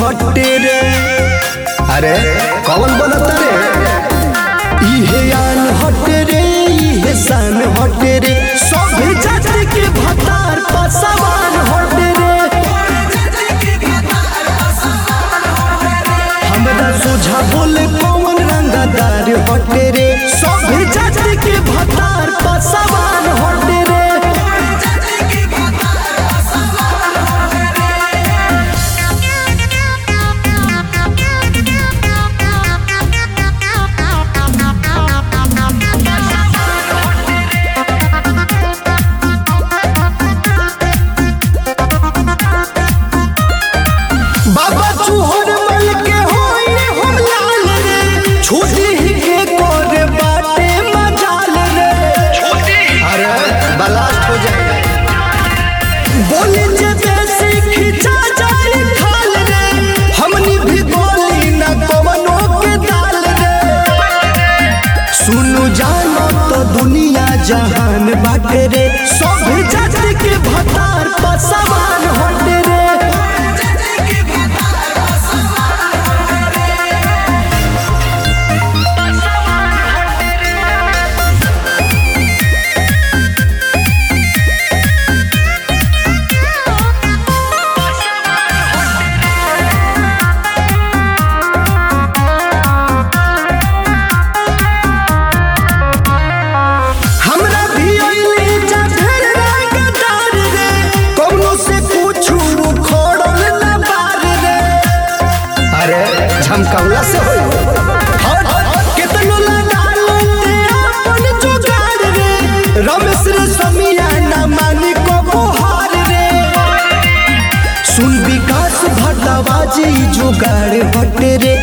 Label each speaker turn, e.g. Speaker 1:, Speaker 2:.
Speaker 1: हटे रे अरे कौन बनता रे इहे आन हटे रे इहे शान हटे रे सब जाति के भतार पसवान हटे रे हमरा सोझा बोले कौन रंगदार हटे रे सब जाति के भतार पसवान हटे रे बाबा चूहर मल के होई हम लाल रे छोटी ही के कोरे बाटे मजाल रे अरे बलास्ट हो जाए बोले जे बेसी खिंचा जाए खाल रे हमनी भी बोली ना कवनो के दाल रे सुनु जानो तो दुनिया जहान बाटे रे सब जाति के भतार पसवान होटे रे हमरा भी अइले जा ढेर रंगदार रे कौनो से पूछू खोड़ल ना बार रे अरे झमकौला से होई हट केतनो लगा लेते अपन जुगाड़ रे रमेश रे समिया ना मानी को बोहार रे सुन विकास भटवा जी जुगाड़ हटे रे